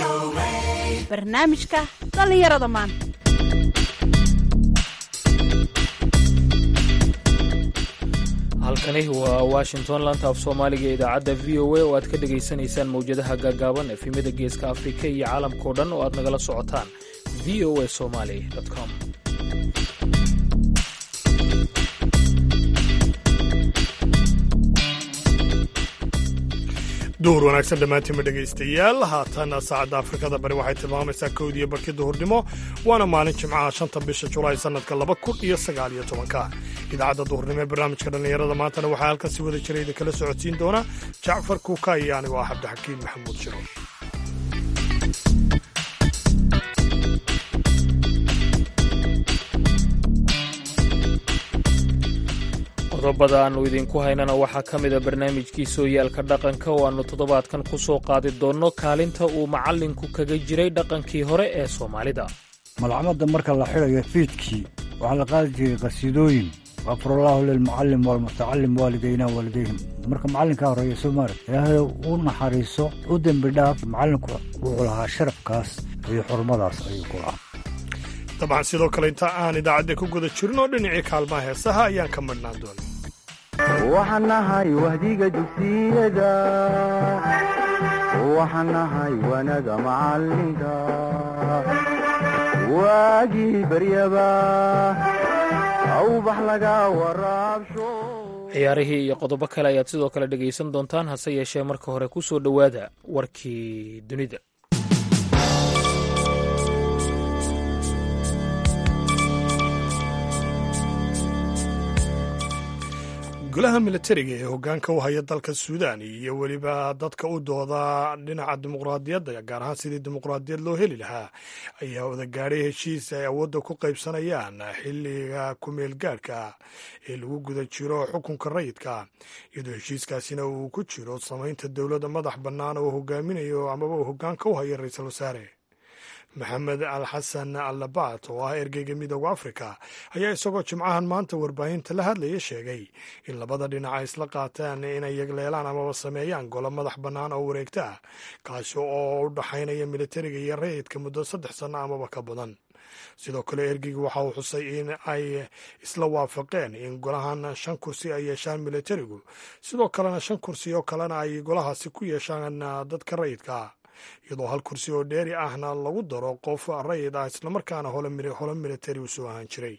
barnaamijka dhallinyarada maanta halkani waa washington lanta af soomaaliga ee idaacadda v o a oo aad ka dhegaysanaysaan mawjadaha gaagaaban efemyada geeska afrika iyo caalamkao dhan oo aad nagala socotaan v o a somaly com duhur wanaagsan dhammaantiinma dhegaystayaal haatan saacadda afrikada bari waxay tilmaamaysaa kowdiiyo barkii duhurnimo waana maalin jimcaha shanta bisha julaay sannadka laba kun iyo sagaal iyo tobanka idaacadda duhurnimo ee barnaamijka dhallinyarada maantana waxaa halkan si wada jira idin kala socodsiin doona jacfar kuuka iyo anigoo ah cabdixakiin maxamuud shiro qodobada aannu idinku haynana waxaa ka mida barnaamijkii sooyaalka dhaqanka oo aannu toddobaadkan ku soo qaadi doonno kaalinta uu macallinku kaga jiray dhaqankii hore ee soomaalida malcamada marka la xidhayo fiidkii waxaa la qaadi jiray qasiidooyin gafurallaahu lilmucallim waalmutacalim waalidayna waalidayhim marka macallinkaa horeeya soomaalia ilaahay u naxariiso u dembi dhaaf macallinku wuxuu lahaa sharafkaas iyo xurmadaas ayuu ku lahaa dabcan sidoo kale inta aan idaacadda ku guda jirin oo dhinacii kaalmaha heesaha ayaan ka madhnaan doona waxaan nahay wahdiga dugsiyada waxaan nahay wanaga macalinka waagii baryaba awbax laga waraabsho ciyaarihii iyo qodobo kale ayaad sidoo kale dhegaysan doontaan hase yeeshee marka hore ku soo dhowaada warkii dunida golaha militariga ee hoggaanka u haya dalka suudaan iyo weliba dadka u dooda dhinaca dimuqraadiyadda gaar ahaan sidii dimuqraadiyad loo heli lahaa ayaa wadagaadhay heshiis ay awoodda ku qaybsanayaan xilliga kumeel gaadhka ee lagu guda jiro xukunka rayidka iyadoo heshiiskaasina uu ku jiro samaynta dowladda madax bannaan oo hogaaminayo amaba uu hoggaanka u haya ra-iisul wasaare maxamed al xasan allabat oo ah ergeyga midooda afrika ayaa isagoo jimcahan maanta warbaahinta la hadlaya sheegay in labada dhinac ay isla qaataan inay yagleelaan amaba sameeyaan golo madax bannaan oo wareegta ah kaasi oo u dhaxaynaya militariga iyo rayidka muddo saddex sanno amaba ka badan sidoo kale ergeyga waxa uu xusay in ay isla waafaqeen in golahan shan kursi ay yeeshaan militarigu sidoo kalena shan kursi oo kalena ay golahaasi ku yeeshaan dadka rayidka iyadoo hal kursi oo dheeri ahna lagu daro qof rayid ah islamarkaana holo militari u soo ahaan jiray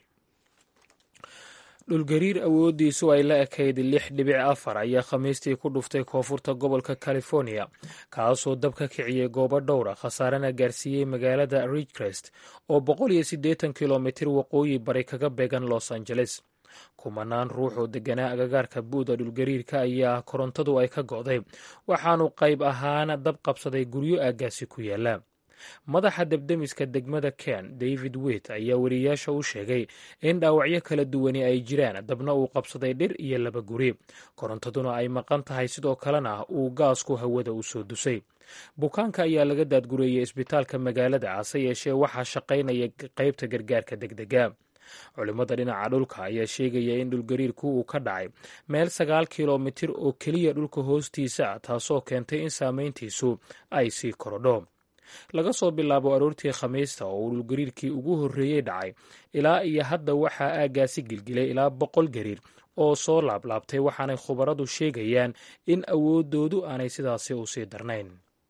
dhulgariir awooddiisu ay la ekayd lix dhibic afar ayaa khamiistii ku dhuftay koonfurta gobolka california kaasoo dab ka kiciyey goobo dhowra khasaarena gaarsiiyey magaalada ridgcrest oo boqol iyo siddeetan kilomitir waqooyi bari kaga beegan los angeles kumanaan ruux oo deganaa agagaarka buuda dhulgariirka ayaa korontadu ay ka go'day waxaanu qayb ahaan dab qabsaday guryo aaggaasi ku yaala madaxa debdemiska degmada ken david wit ayaa weriyaasha u sheegay in dhaawacyo kala duwani ay jiraan dabna uu qabsaday dhir iyo laba guri korontaduna ay maqan tahay sidoo kalena uu gaasku hawada u soo dusay bukaanka ayaa laga daadgureeyey isbitaalka magaalada hase yeeshee waxaa shaqaynaya qaybta gargaarka degdega culimmada dhinaca dhulka ayaa sheegaya in dhulgariirku uu ka dhacay meel sagaal kilomitir oo keliya dhulka hoostiisa ah taasoo keentay in saameyntiisu ay sii korodho laga soo bilaabo aroortii khamiista oo uu dhulgariirkii ugu horreeyey dhacay ilaa iyo hadda waxaa aaggaasi gilgilay ilaa boqol gariir oo soo laablaabtay waxaanay khubaradu sheegayaan in awooddoodu aanay sidaasi u sii darnayn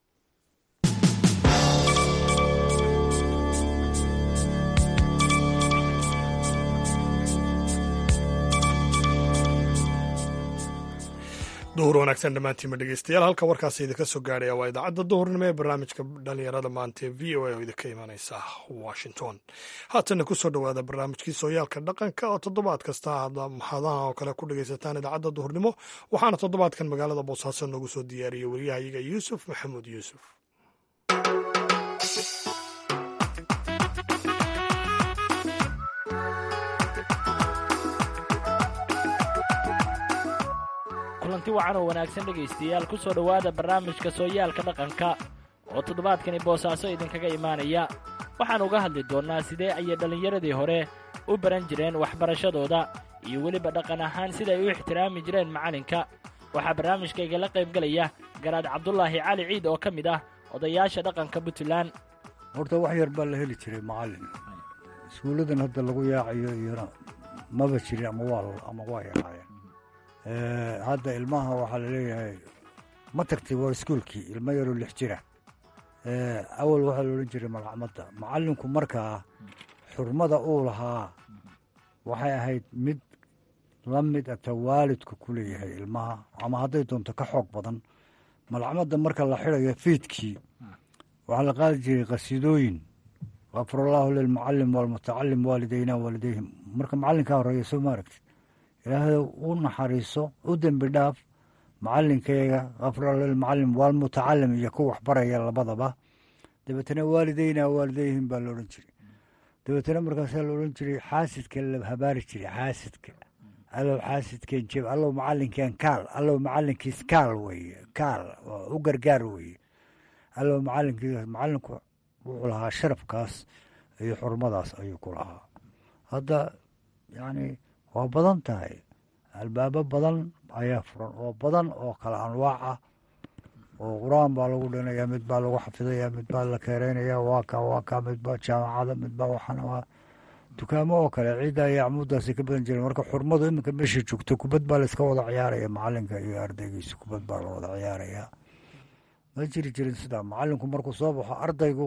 duhur wanaagsan dhammaantiinma dhegeystayaal halka warkaasi idinka soo gaadhaya waa idaacadda duhurnimo ee barnaamijka dhalinyarada maanta ee v o a oo idinka imanaysa washington haatanna kusoo dhowaada barnaamijkii sooyaalka dhaqanka oo toddobaad kasta hadaha oo kale ku dhegaysataan idaacadda duhurnimo waxaana toddobaadkan magaalada boosaaso noogu soo diyaariyey waryahayaga yuusuf maxamuud yuusuf kulanti wacan oo wanaagsan dhegaystayaal ku soo dhowaada barnaamijka sooyaalka dhaqanka oo toddobaadkani boosaaso idinkaga imaanaya waxaan uga hadli doonnaa sidee ayay dhallinyaradii hore u baran jireen waxbarashadooda iyo weliba dhaqan ahaan siday u ixtiraami jireen macalinka waxaa barnaamijkaygala qaybgelaya garaad cabdulaahi cali ciid oo ka mid ah odayaasha dhaqanka puntland horta wax yar baa la heli jiray macallin iskuulladan hadda lagu yaacayo iyona maba jirin ama waa ama waa yaraayeen hadda ilmaha waxaa la leeyahay ma tagtay waa iskuulkii ilmo yaroo lix jira awal waxaa la odhan jiray malcamada macallinku markaa xurmada uu lahaa waxay ahayd mid la mid ata waalidku ku leeyahay ilmaha ama hadday doonto ka xoog badan malcamada marka la xidayo fiidkii waxaa la qaadi jiray qasiidooyin kafarallaahu lilmucalim waalmutacalim waalidayna waalidayhim marka macallinkaa horeeya soo ma aragtid ilaahay u naxariiso u dembi dhaaf macalinkayga kafarallahu lilmucalim waalmutacalim iyo ku waxbaraya labadaba dabeetana waalidayna waalidayhim baa la odhan jiray dabeetana markaasaa la odhan jiray xaasidka la habaari jiray xaasidka allow xaasidkeen jeb allow macalinkeen kaal allow macalinkiis kaal weeye kaal u gargaar weeye allow macalinkiis macalinku wuxuu lahaa sharafkaas iyo xurmadaas ayuu ku lahaa hadda yacni waa badan tahay albaabo badan ayaa furan oo badan oo kala anwaac ah oo qur-aan baa lagu dhinayaa mid baa lagu xafidaya mid baa la keereynaya waa ka waa ka mid baa jaamacada mid baa waxana waa dukaamo oo kale ciidda iyo acmuuddaasay ka badan jireen marka xurmadu iminka meesha joogto kubad baa layska wada ciyaaraya macalinka iyo ardaygiisa kubad baa la wada ciyaaraya ma jiri jirin sidaa macalinku markuu soo baxo ardaygu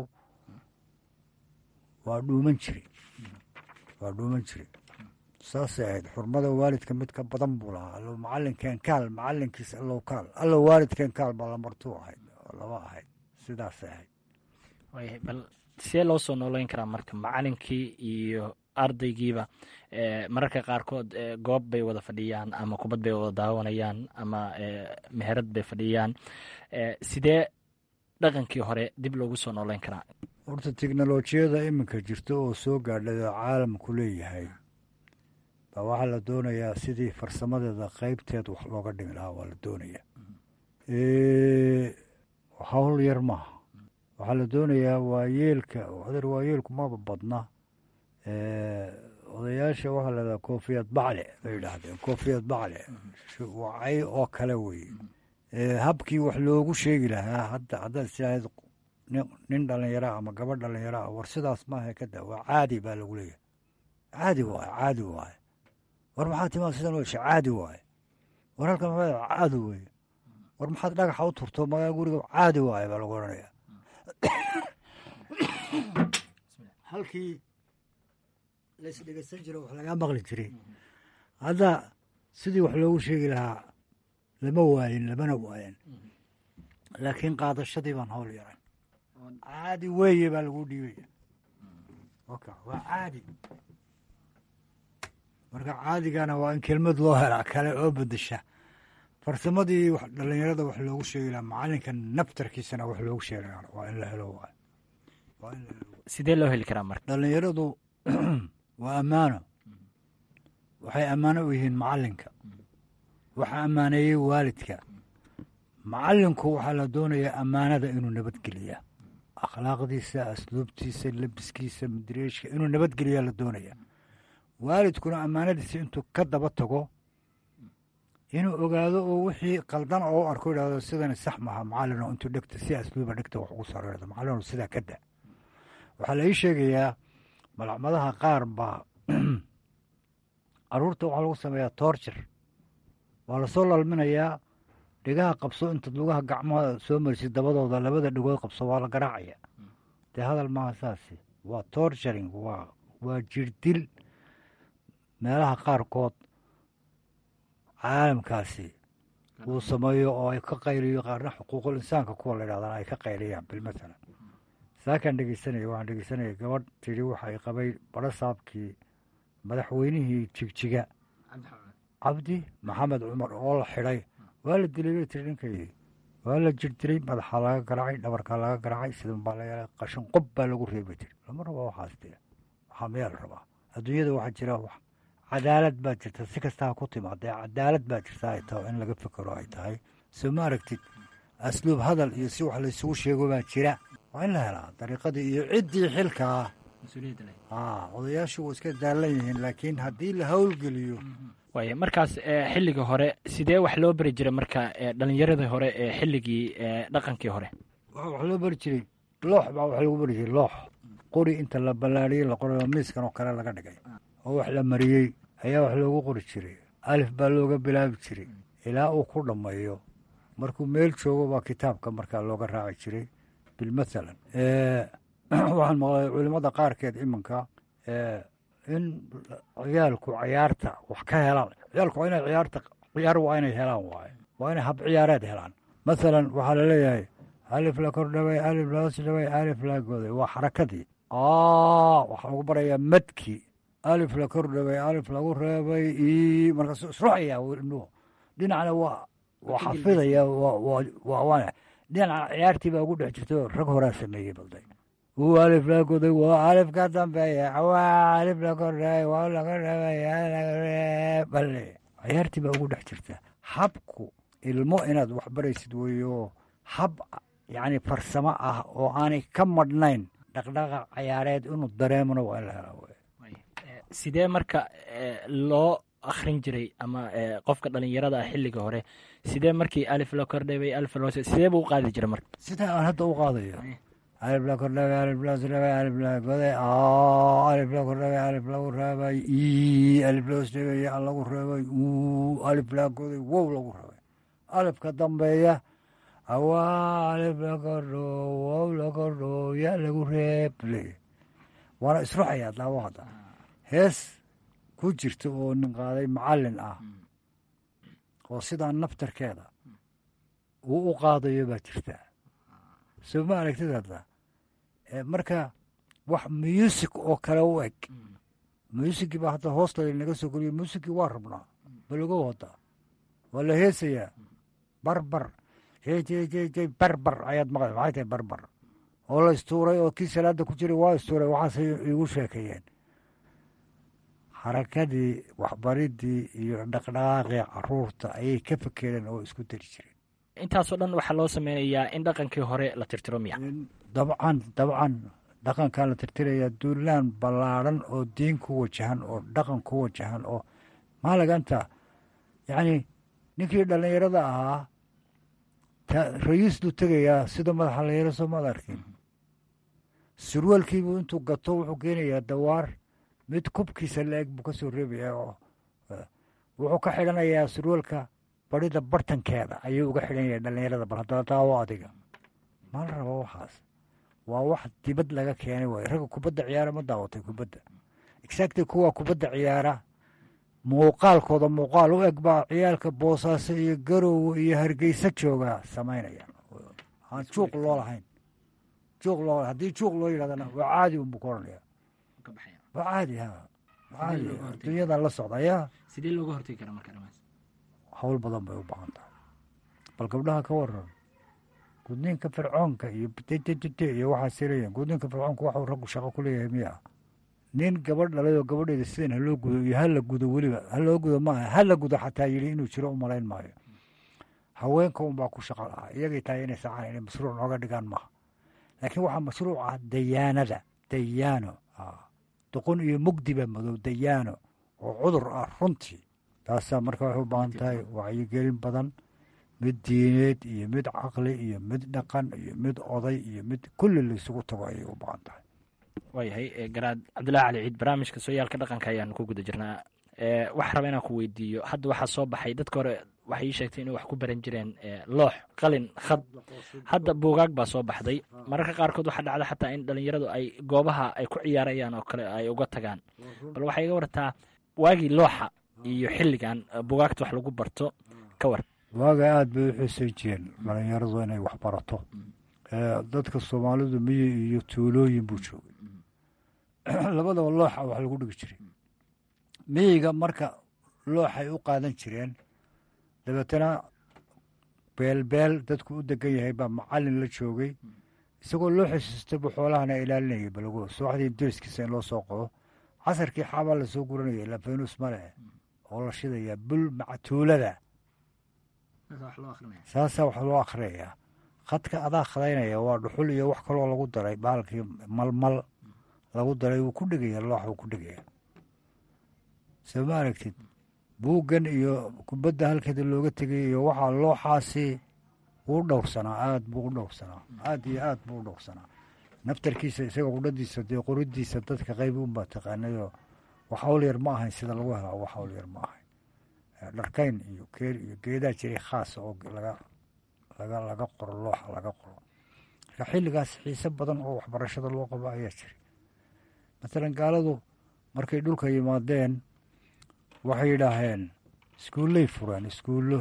waa dhuuman jire waa dhuuman jire saasay ahayd xurmada waalidka mid ka badan buu lahaa allow macalinkeen kaal macalinkiis allow kaal allow waalidkeen kaal baa lamartuu ahayd laba ahayd sidaasay ahayd waayahay bal see loo soo nooleyn karaa marka macalinkii iyo ardaygiiba mararka qaarkood goob bay wada fadhiyaan ama kubad bay wada daawanayaan ama meherad bay fadhiyaan sidee dhaqankii hore dib loogu soo nooleyn karaa horta teknolojiyada iminka jirta oo soo gaadhay oo caalamku leeyahay baa waxaa la doonayaa sidii farsamadeeda qeybteed wax looga dhimi lahaa waa la doonayaa hawl yar maaha waxaa la doonayaa waayeelka adeer waayeelku maba badna odayaasha waxaa la dhahaa koofiyad bacle bay yidhaahdeen koofiyad bacle wacay oo kale weye habkii wax loogu sheegi lahaa hadda haddaad islaahayd nin dhallinyara ama gabadh dhallinyara war sidaas maaha kada waa caadi baa lagu leeyahay caadi waaye caadi waaye war maxaad timaa sidan wesha caadi waaye war halkan maxaa caadi weye war maxaad dhagaxa u turto magaa guriga caadi waaye baa lagu odhanayaa halkii laisdhegeysan jiro wax lagaa maqli jiray hadda sidii wax loogu sheegi lahaa lama waayin lamana waayan laakiin qaadashadii baan hawl yaray caadi weeye baa lagu dhiibaya oka waa caadi marka caadigana waa in kelmad loo helaa kale oo bedesha farsamadii dhallinyarada wax loogu sheegi lahaa macalinka naftarkiisana wax loogu sheegi lahaa waa in la helo waay waa in la helo sidee loo heli karaa marka dhallinyaradu waa ammaano waxay ammaano u yihiin macalinka waxaa ammaaneeyey waalidka macalinku waxaa la doonayaa ammaanada inuu nabadgeliyaa akhlaaqdiisa asluubtiisa lebiskiisa madireeshka inuu nabadgeliyaa la doonayaa waalidkuna ammaanadiisa intuu ka daba tago inuu ogaado oo wixii qaldan oo u arko idhahdo sidani sax maaha macalino intuu dhegta si asluuba dhegta wax ugu sareerdo macalino sidaa ka da waxaa la ii sheegayaa malacmadaha qaar baa caruurta waxaa lagu sameeyaa toorjir waa lasoo lalminayaa dhegaha qabso intaad lugaha gacmaha soo marisid dabadooda labada dhegood qabso waa la garaacaya dee hadal maaha saasi waa torturing waa waa jirdil meelaha qaarkood caalamkaasi uu sameeyo oo ay ka qayliyo qaarna xuquuqul insaanka kuwa la yidhahdana ay ka qayliyaan bilmatala saakaan dhegeysanaya waxaan dhegeysanaya gabadh tidhi waxay qabay barasaabkii madaxweynihii jigjiga cabdi maxamed cumar oo la xidhay waa la dilay bay tiri ninkaydii waa la jirdiray madaxa laga garaacay dhabarkaa laga garaacay sidan baa la yeelay qashin qob baa lagu reebay tiri lama raba waxaas dee waxaa mayaa la rabaa adduunyada waxaa jira wax cadaalad baa jirta si kastaa ku timaadee cadaalad baa jirta ay tahay in laga fekero ay tahay soo ma aragtid asluub hadal iyo si wax laysugu sheego baa jira waa in la helaa dariiqadii iyo ciddii xilkaa haa odayaashu waa iska daalan yihiin laakiin haddii la howlgeliyo waaya markaas xilligii hore sidee wax loo beri jiray marka dhalinyaradii hore ee xilligii dhaqankii hore wax loo bari jiray loox baa wax lagu bari jiray loox qori inta la ballaariyey la qorayo miiskan oo kale laga dhigay oo wax la mariyey ayaa wax loogu qori jiray alif baa looga bilaabi jiray ilaa uu ku dhammeeyo markuu meel joogo baa kitaabka markaa looga raaci jiray bilmathalan waxaan maqlay culimmada qaarkeed iminka in ciyaalku ciyaarta wax ka helaan ciyaalku waa inay ciyaarta ciyaar waa inay helaan waaye waa inay hab ciyaareed helaan mathalan waxaa laleeyahay alif la kordhaway alif la hoos dhaway alif la goday waa xarakadii waxaa lagu barayaa madkii alif la kordhaway alif lagu reebay i markaas isruxaya ilmuhu dhinacna waa waa xafidaya waa dhinaca ciyaartii baa ugu dhex jirta rag horaa sameeyey balday uu alif la goday waa alif ka dambeeya waa alif la kordhaway waa laga reebay bale ciyaartii baa ugu dhex jirta habku ilmo inaad wax baraysid weeyo hab yacni farsamo ah oo aanay ka madhnayn dhaqdhaqaaq ciyaareed inuu dareemona waa in la helaa wey sidee marka loo akhrin jiray ama qofka dhalinyarada ah xilliga hore sidee markii alif la kordhabay alif la sidee buu u qaadi jiray marka sidaa aan hadda u qaadayo alif la kordhabay alif la sdhabay alif la goday alif la kordhabay alif lagu reebay i alif la hosdhabay ya lagu reebay u alif la goday wow lagu reebay alifka dambeeya awaa alif la kordho wow la kordho ya lagu reeb le waana isruxayaa daawo hadda hees ku jirta oo nin qaaday macallin ah oo sidaa naftarkeeda uu u qaadayo baa jirta soo ma aragtid hadda marka wax muusig oo kale u eg muusigii baa hadda hoosta naga soo geliyo muusigii waa rabnaa balago hadda waa la heesayaa barbar jjj barbar ayaad maqla maxay tahay barbar oo la istuuray oo kii salaada ku jiray waa istuuray waxaasay igu sheekeeyeen xarakadii waxbaridii iyo dhaqdhaqaaqii caruurta ayay ka fekereen oo isku dari jireen intaasoo dhan waxaa loo sameynayaa in dhaqankii hore la tirtiro miya dabcan dabcan dhaqankan la tirtirayaa duulaan ballaadhan oo diin ku wajahan oo dhaqan ku wajahan oo maalaganta yacni ninkii dhallinyarada ahaa rayiisduu tegayaa sida madaxa la yaro soo maad arkin surwaalkiibuu intuu gato wuxuu keenayaa dawaar mid kubkiisa la-eg buu ka soo reebayaa oo wuxuu ka xidhanayaa surwaalka barida bartankeeda ayuu uga xidhanyahay dhallinyarada bal haddana daawo adiga ma la rabo waxaas waa wax dibad laga keenay waay ragga kubadda ciyaara ma daawatay kubadda exactly kuwa kubadda ciyaara muuqaalkooda muuqaal u eg baa ciyaalka boosaaso iyo garowe iyo hargeysa joogaa samaynaya aan juuq loo lahayn juuq loo haddii juuq loo yidhahdana waa caadi unbuu ka odhanaya waa caadi ha caadi dunyadan la socda ayaa sidee looga hortegi karaa marka dhamaas hawl badan bay u baahan tahay bal gabdhaha ka waran gudniinka fircoonka iyo tt iyo waxaa sirayeen gudniinka fircoonka waxuu raggu shaqo ku leeyahay miya nin gabadh dhalay oo gabadheeda sidan haloo gudo iyo hala gudo weliba haloo gudo maaha hala gudo xataa yidhi inuu jiro u malayn maayo haweenka unbaa ku shaqa lahaa iyagay tahay inay sacaan inay mashruuc nooga dhigaan maaha laakiin waxaa mashruuc ah dayaanada dayaano doqon iyo mugdiba madow dayaano oo cudur ah runtii taasaa marka waxay u baahan tahay wacyigelin badan mid diineed iyo mid caqli iyo mid dhaqan iyo mid oday iyo mid kulli laysugu tago ayay u baahan tahay waayahay garaad cabdullahi cali ciid barnaamijka sooyaalka dhaqanka ayaanu ku guda jirnaa waxaa raba inaan ku weydiiyo hadda waxaa soo baxay dadka hore waxay ii sheegtay inay wax ku baran jireen loox qalin khad hadda buugaag baa soo baxday mararka qaarkood waxaa dhacda xataa in dhalinyaradu ay goobaha ay ku ciyaarayaan oo kale ay uga tagaan bal waxay iga wartaa waagii looxa iyo xilligan buugaagta wax lagu barto ka war waaga aada bay u xiisan jireen dhalinyaradu inay wax barato dadka soomaalidu miyi iyo tuulooyin buu joogay labadaba looxa wax lagu dhigi jiray miyiga marka looxay u qaadan jireen dabeetana beelbeel dadku u degan yahay baa macalin la joogay isagoo loo xisiista buu xoolahana ilaalinayay balago subaxdii deriskiisa in loo soo qodo casarkii xaabaa lasoo guranaya ilaa faynus male oo la shidayaa bul mactuulada saasaa wax loo akhriyayaa khadka adaa khadaynaya waa dhuxul iyo wax kaloo lagu daray baalkii malmal lagu daray wuu ku dhegaya loox wuu ku dhegaya soo ma aragtid buuggan iyo kubadda halkeeda looga tegay iyo waxaa looxaasi wuu dhowrsanaa aad buu u dhowrsanaa aad iyo aad buu u dhowrsanaa naftarkiisa isaga qudhadiisa dee qoridiisa dadka qayb unbaa taqaanayoo wax hawl yar ma ahayn sida lagu helaa wax hawl yar ma ahayn dharkayn iyo keel iyo geedaa jiray khaasa oo laga laga laga qoro looxa laga qoro marka xilligaas xiise badan oo waxbarashada loo qabo ayaa jiray matalan gaaladu markay dhulka yimaadeen waxay yidhaaheen iskuullay fureen iskuullo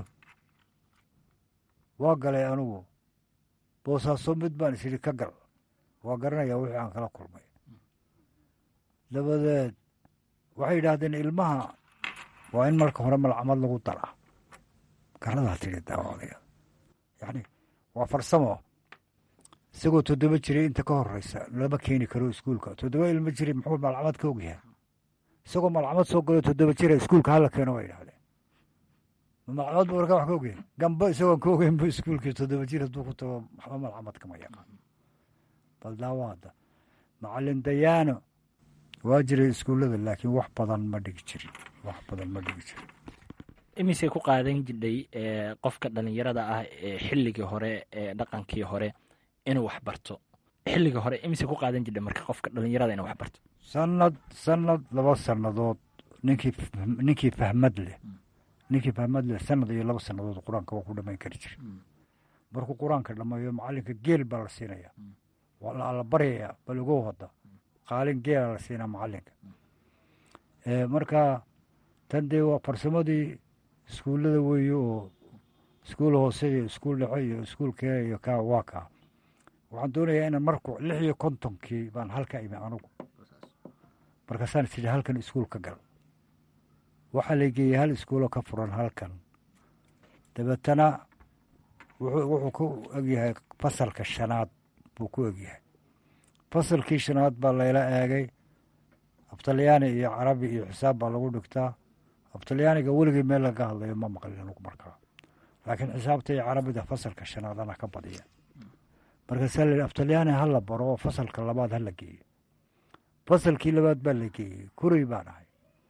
waa galay anigu boosaaso mid baan isidhi ka gal waa garanayaa wixii aan kala kulmay dabadeed waxay yidhaahdeen ilmaha waa in marka hore malcamad lagu daraa garadaa tidhi daawacdaya yacni waa farsamo isagoo toddoba jiray inta ka horeysa lama keeni karo iskuulka toddoba ilmo jiray muxuu malcamad ka ogyahay isagoo malcamad soo galo toddoba jira iskuulka hala keeno way idhahdeen malcamad buu markaa wax ka ogyahay gamba isagoon ka ogeyn bu iskuulkii toddoba jir hadduu ku tago waxba malcamad kama yaqaan bal daawaada macalin dayaano waa jiray iskuullada laakiin wax badan ma dhigi jirin wax badan ma dhigi jirin imisay ku qaadan jidhay qofka dhallinyarada ah ee xilligii hore ee dhaqankii hore inuu wax barto xilligii hore imisay ku qaadan jidhay marka qofka dhallinyarada inuu wax barto sanad sanad laba sannadood ninkii ninkii fahmad leh ninkii fahmad leh sanad iyo laba sannadood qur-aanka waa ku dhamayn kari jira markuu qur-aanka dhammeeyo macalinka geel baa la siinaya waa la alla baryayaa bal ugow hadda qaalin geela la siinaa macalinka marka tan dee waa farsamadii iskuullada weeye oo iskuul hoose iyo iskuul dhexe iyo iskuul kee iyo kaa waa kaa waxaan doonayaa inaan marku lix iyo kontonkii baan halka imi anugu markaasaan tidhi halkan iskuul ka gal waxaa la geeyey hal iskuuloo ka furan halkan dabeetana wuxuu ku egyahay fasalka shanaad buu ku egyahay fasalkii shanaad baa layla eegay abtalyaani iyo carabi iyo xisaab baa lagu dhigtaa abtalyaaniga weligii meel laga hadlayo ma maqlin anugu markaa laakiin xisaabta iyo carabida fasalka shanaad ana ka badiya markaasaa la yidhi abtalyaani ha la baro oo fasalka labaad ha la geeyo fasalkii labaad baa la geeyey kuray baan ahay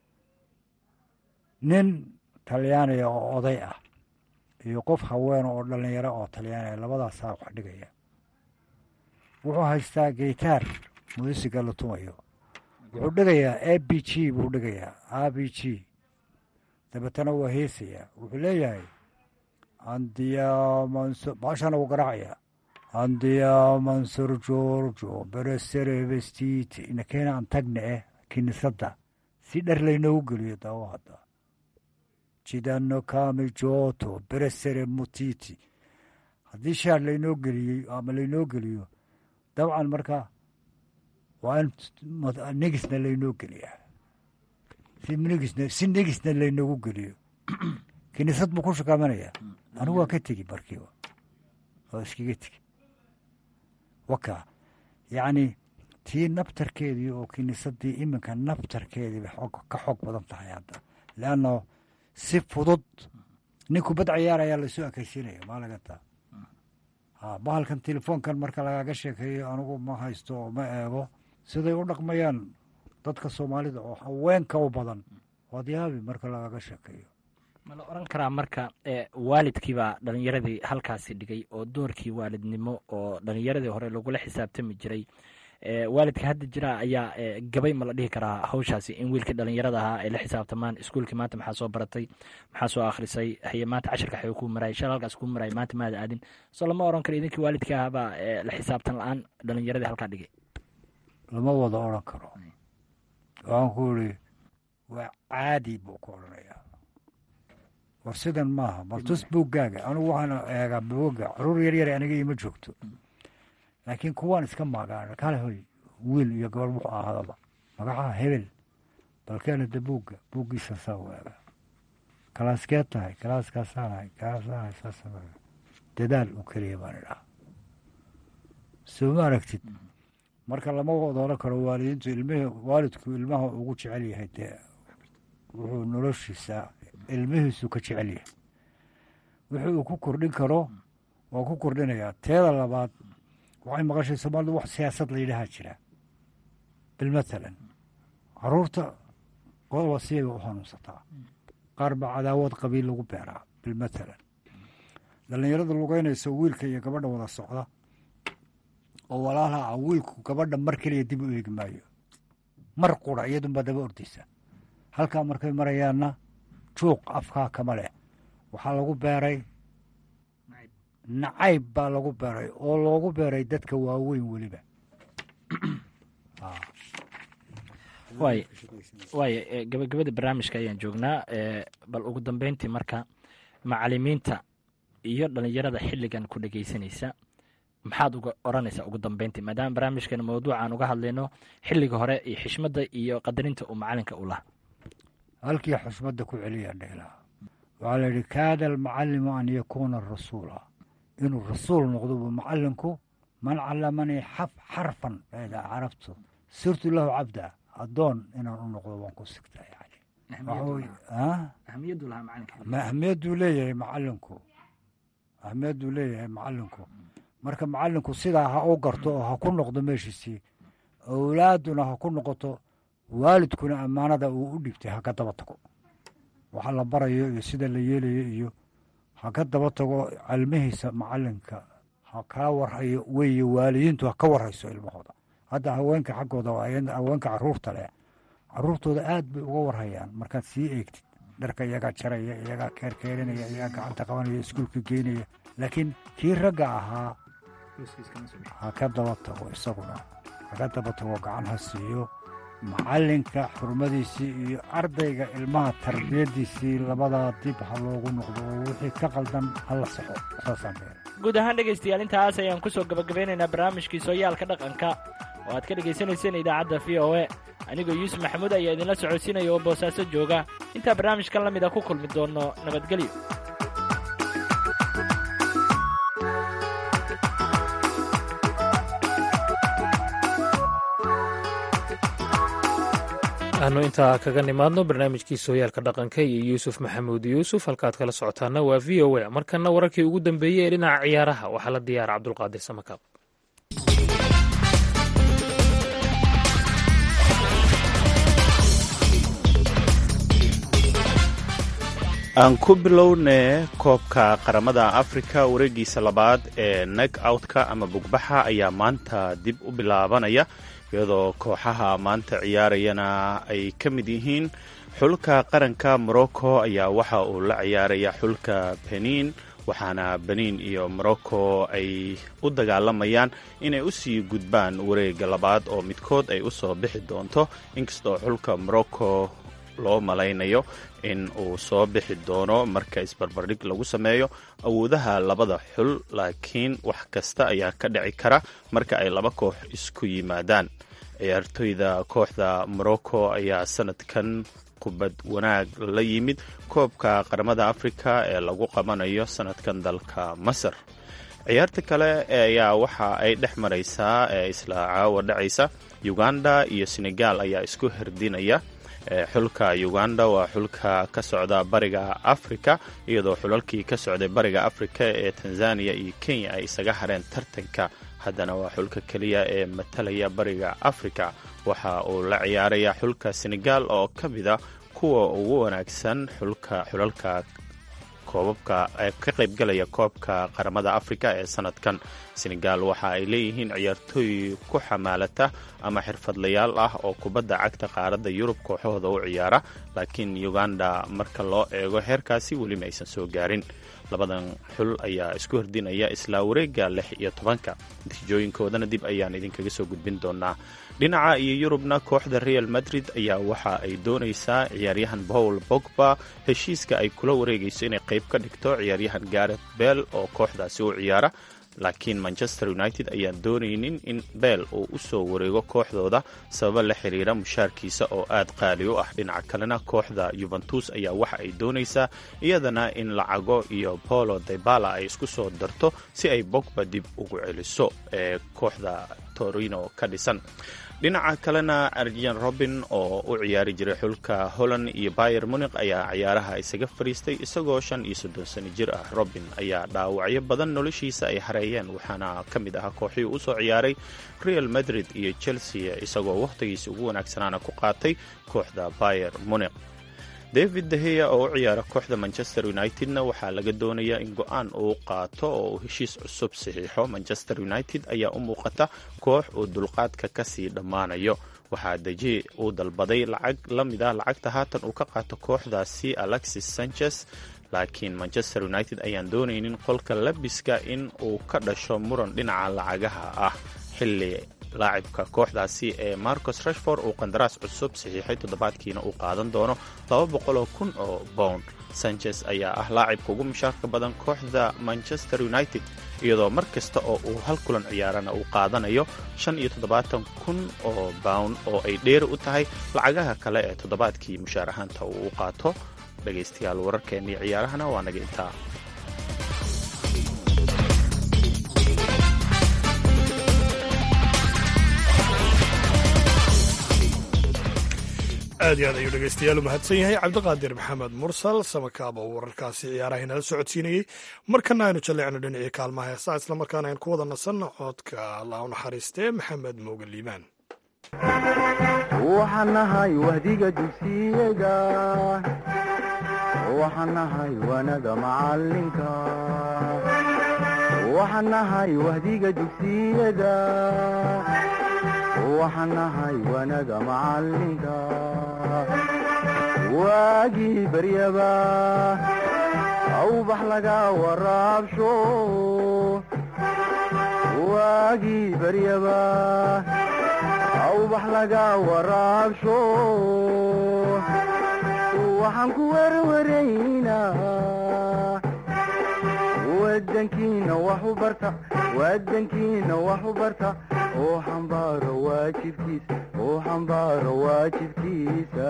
nin talyaaniga oo oday ah iyo qof haween oo dhallinyaro oo talyaaniga labadaasaa wax dhigaya wuxuu haystaa geytaar muusika la tumayo wuxuu dhigayaa a b g buu dhigayaa a b g dabeetana waa heesayaa wuxuu leeyahay andiyamanso baashana wuu garaacayaa andiyaamansor georgo beresere vestiti inakeena aan tagna eh kinisadda si dhar laynoogu geliyo daawo hadda jidano kami joto beresere mutiti haddii shaar laynoo geliyey ama laynoo geliyo dabcan marka waa in negisna laynoo geliyaa si negisna si negisna laynoogu geliyo kiniisad buu ku shakaamanaya anigu waa ka tegi markiiba oo iskaga tegi waka yacni tii naftarkeedii oo kiniisadii iminka naftarkeedii bay xoog ka xoog badan tahay hadda leanno si fudud ninku bad ciyaar ayaa lasoo ekaysiinaya maalagantaa bahalkan telefoonkan marka lagaga sheekeeyo anigu ma haysto oo ma eego siday u dhaqmayaan dadka soomaalida oo haweenka u badan waad yaabi marka lagaga sheekeeyo ma la oran karaa marka waalidkiibaa dhalinyaradii halkaasi dhigay oo doorkii waalidnimo oo dhalinyaradii hore lagula xisaabtami jiray waalidka hadda jira ayaa gabay ma la dhihi karaa hawshaasi in wiilkii dhalinyarada ahaa ay la xisaabtamaan iskuulkii maanta maxaa soo baratay maxaa soo akhrisay haye maanta cashirka xayu kuu marayay shal halkaas kuu marayay maanta maada aadin soo lama oran karo idinkii waalidka ahaabaa la xisaabtan la-aan dhalinyaradii halkaa dhigay lama wada odran karo waxaan ku iri waa caadi buu ku odhanayaa war sidan maaha baltus buuggaaga anigu waxaan eegaa buugga caruur yaryare aniga ima joogto laakiin kuwaan iska maagaan kale hoy wiil iyo gabar wuxuu ahaadaba magacaha hebel balkeena de buugga buuggiisa saa u eega kalaaskeed tahay kalaaskaasaanahay kalaasaanahay saasa dadaal u keliya baan idhaha soo ma aragtid marka lama wada oran karo waalidiintu ilmihii waalidku ilmaha ugu jecel yahay dee wuxuu noloshiisa ilmihiisu ka jecel yahay wixii uu ku kordhin karo waa ku kordhinayaa teeda labaad waxay maqashay soomaalidu wax siyaasad la yidhahaa jira bilmathalan caruurta qodoba siyay u hanuunsataa qaar baa cadaawad qabiil lagu beeraa bilmathalan dhallinyarada lugeynaysa wiilka iyo gabadha wada socda oo walaalaha ah wiilku gabadha mar keliya dib u eegi maayo mar qura iyadunbaa daba ordaysa halkaa markay marayaanna juuq afkaa kama leh waxaa lagu beeray nacayb baa lagu beeray oo loogu beeray dadka waaweyn weliba waay waaya gabagabada barnaamijka ayaan joognaa bal ugu dambeyntii marka macalimiinta iyo dhallinyarada xilligan ku dhegeysanaysa maxaad uga odhanaysaa ugu dambeyntii maadaama barnaamijkan mawduucaan uga hadlayno xilliga hore iyo xishmadda iyo qadarinta uu macalinka u laha halkii xusmadda ku celiyaan dheelaa waxaa la yidhi kaada almucallimu an yakuuna rasuula inuu rasuul noqdo buu macallinku man callamanii xaf xarfan eeda carabtu sirtu lahu cabda addoon inaan u noqdo waan ku sigtaa yani ma ahmiyadduu leeyahay macallinku ahmiyadduu leeyahay macallinku marka macallinku sidaa ha u garto oo ha ku noqdo meeshiisii awlaadduna ha ku noqoto waalidkuna ammaanada uu u dhibtay ha ka daba tago waxa la barayo iyo sida la yeelayo iyo ha ka daba tago calmihiisa macallinka ha kaa warhayo weeye waalidiintu ha ka warhayso ilmahooda hadda haweenka xaggooda haweenka caruurta leh caruurtooda aad bay uga warhayaan markaad sii eegtid dharka iyagaa jaraya iyagaa keerkeerinaya iyagaa gacanta qabanaya iskuulka geynaya laakiin kii ragga ahaa ha ka daba tago isaguna ha ka daba tago gacan ha siiyo macallinka xurmadiisii iyo ardayga ilmaha tarbiyaddiisii labadaa dib ha loogu noqdo oo wixii ka qaldan ha la saxo saasaan beera guud ahaan dhegaystayaal intaas ayaan ku soo gabagabeynaynaa barnaamijkii sooyaalka dhaqanka oo aad ka dhegaysanayseen idaacadda v o e anigoo yuusuf maxamuud ayaa idinla socodsiinaya oo boosaaso jooga intaa barnaamijkan la mida ku kulmi doonno nabadgelyo aanu intaa kaga nimaadno barnaamijkii sooyaalka dhaqanka iyo yuusuf maxamuud yuusuf halkaad kala socotaana waa v o a markana wararkii ugu dambeeyey ee dhinaca ciyaaraha waxaa la diyaara cabdulqaadir samakaab aan ku bilownee koobka qaramada afrika wareegiisa labaad ee neg outka ama bugbaxa ayaa maanta dib u bilaabanaya iyadoo kooxaha maanta ciyaarayana ay ka mid yihiin xulka qaranka morocco ayaa waxa uu la ciyaaraya xulka benin waxaana benin iyo morocco ay u dagaalamayaan inay usii gudbaan wareega labaad oo midkood ay usoo bixi doonto inkastoo xulka morocco loo malaynayo in uu soo bixi doono marka isbarbardhig lagu sameeyo awoodaha labada xul laakiin wax kasta ayaa ka dhici kara marka ay laba koox isku yimaadaan ciyaartoyda kooxda morocco ayaa sanadkan kubad wanaag la yimid koobka qaramada afrika ee lagu qabanayo sanadkan dalka masar ciyaarta kale ayaa waxa ay dhex maraysaa ee isla caawa dhacaysa uganda iyo senegal ayaa isku herdinaya xulka uganda waa xulka ka socda bariga afrika iyadoo xulalkii ka socday bariga afrika ee tanzania iyo kenya ay isaga hareen tartanka haddana waa xulka keliya ee matalaya bariga afrika waxa uu la ciyaaraya xulka senegal oo ka mida kuwa ugu wanaagsan xulka xulalka koobabka ee ka qaybgalaya koobka qaramada afrika ee sanadkan senegal waxa ay leeyihiin ciyaartooy ku xamaalata ama xirfadlayaal ah oo kubadda cagta qaaradda yurub kooxahooda u ciyaara laakiin uganda marka loo eego heerkaasi weli ma aysan soo gaarin labadan xul ayaa isku hordinaya isla wareega lix iyo tobanka natiijooyinkoodana dib ayaan idinkaga soo gudbin doonaa dhinaca iyo yurubna kooxda real madrid ayaa waxa ay doonaysaa ciyaaryahan paul bogba heshiiska ay kula wareegayso inay qayb ka dhigto ciyaaryahan garet bell oo kooxdaasi u ciyaara laakiin manchester united ayaan doonaynin in bell uu u soo wareego kooxdooda sababa la xiriira mushaarkiisa oo aad qaali u ah dhinaca kalena kooxda yuventus ayaa waxa ay doonaysaa iyadana in lacago iyo polo debala ay isku soo darto si ay bogba dib ugu celiso ee kooxda torino ka dhisan dhinaca kalena arjen robin oo u ciyaari jiray xulka holland iyo bayer munik ayaa ciyaaraha isaga fadhiistay isagoo shan iyo soddon sano jir ah robin ayaa dhaawacyo badan noloshiisa ay hareeyeen waxaana ka mid ahaa kooxihii usoo ciyaaray real madrid iyo chelsea isagoo wakhtigiisa ugu wanaagsanaana ku qaatay kooxda bayer munik david deheya oo u ciyaara kooxda manchester unitedna waxaa laga doonayaa in go-aan uu qaato oo uu heshiis cusub saxiixo manchester united ayaa u muuqata koox uu dulqaadka kasii dhammaanayo waxaa deji uu dalbaday lacag la mid ah lacagta haatan uu ka qaato kooxdaasi alexis sanchez laakiin manchester united ayaan doonaynin qolka labiska in uu ka dhasho muran dhinaca lacagaha ah xilli laacibka kooxdaasi ee marcos rashford uu qandaraas cusub saxiixay toddobaadkiina uu qaadan doono laba boqoloo kun oo pound sanchez ayaa ah laacibka ugu mushaarka badan kooxda manchester united iyadoo mar kasta oo uu hal kulan ciyaarana uu qaadanayo shan iyo toddobaatan kun oo pound oo ay dheeri u tahay lacagaha kale ee toddobaadkii mushaar ahaanta uu u qaato dhegaystayaal wararkeennii ciyaarahana waa naga intaa aad iyo aad ayuu dhegaystayaal u mahadsan yahay cabdiqaadir maxamed mursal samakaab oo wararkaasi ciyaaraha inala socodsiinayey markana aynu jalleecno dhinacii kaalmaha heesaa islamarkaana aynu ku wada nasanno codka allah u naxariistee maxamed mooga liibaan waxaan nahay wahdiga dugsiyada waxaan nahay wanaga macalinka waxaan nahay wahdiga dugsiyada waxaan nahay wanaga macalinka waagii baryaba awbax laga waraabsho waagii baryaba awbax laga waraabsho waxaan ku werwaraynaa wadankiina wax u barta wadankiina wax u barta oo xambaaro waajibkiisa oo xambaaro waajibkiisa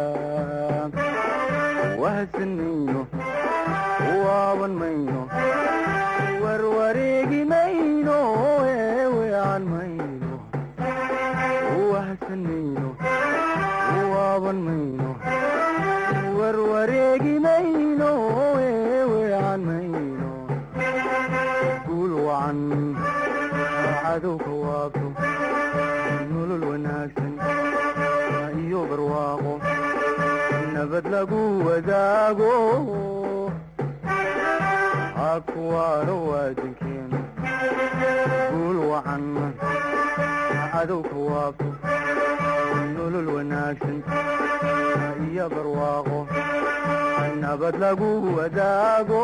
wahadsan mayno waaban mayno warwareegi mayno eeweecan mayno wahadsan mayno waaban mayno warwareegi mayno eeweecan mayno guul wacan cadowka waabto nolol wanaagsan iyo barwaaqo nabad lagu wadaago hakuwaaro waadinkeena guul wacan cadowka waabto nolol wanaagsan iyo barwaaqo nabad lagu wadaago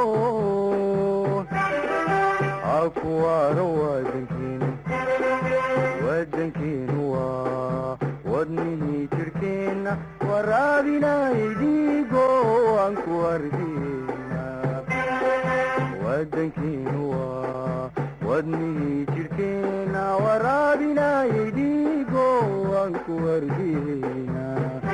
hakuwaaro wadankeenu wadankeenu waa wadnihii jirkeenna waraabinay dhiigo aan ku ardina wadankeenu waa wadnihii jirkeenna waraabinay dhiigo aan ku ardina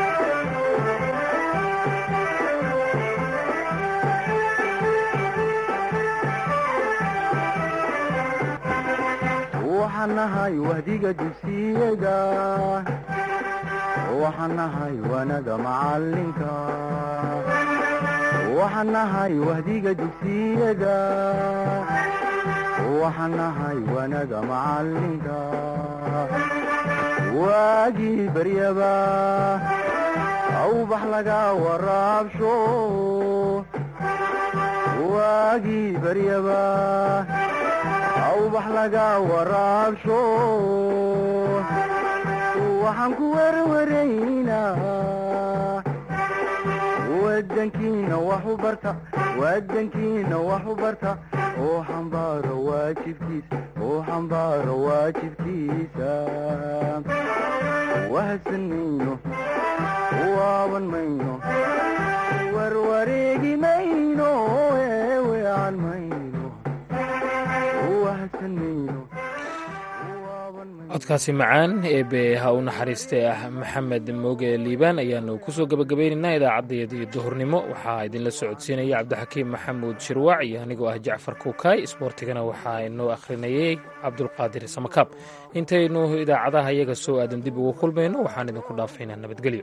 waxaan nahay wahdiga dugsiyada waxaan nahay wanaga macalinka waxaan nahay wahdiga dugsiyada waxaan nahay wanaga macalinka waagii baryaba awbax laga waraabsho waagii baryaba awbax laga waraabsho waxaan ku werwaraynaa wadankiina wax u barta wadankiina wax u barta oo xambaaro waajibkiisa oo xambaaro waajibkiisa wahadsan mayno waaban mayno warwareegi mayno eeweecan mayno codkaasi macaan eebe ha u naxariistay ah maxamed mooge liibaan ayaanu kusoo gebagabaynaynaa idaacaddayadii duhurnimo waxaa idinla socodsiinaya cabdixakiim maxamuud shirwaac iyo anigoo ah jacfar kuukaay isboortigana waxaa inoo akhrinayay cabdulqaadir samakaab intaynu idaacadaha iyaga soo aadan dib ugu kulmayno waxaan idinku dhaafaynaa nabadgelyo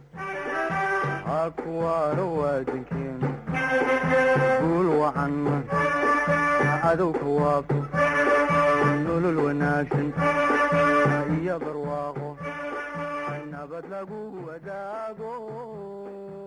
hakuwaaro wadankeenu guul wacan cadowka waabto nolol wanaagsan iyo barwaaqo nabad lagu wadaago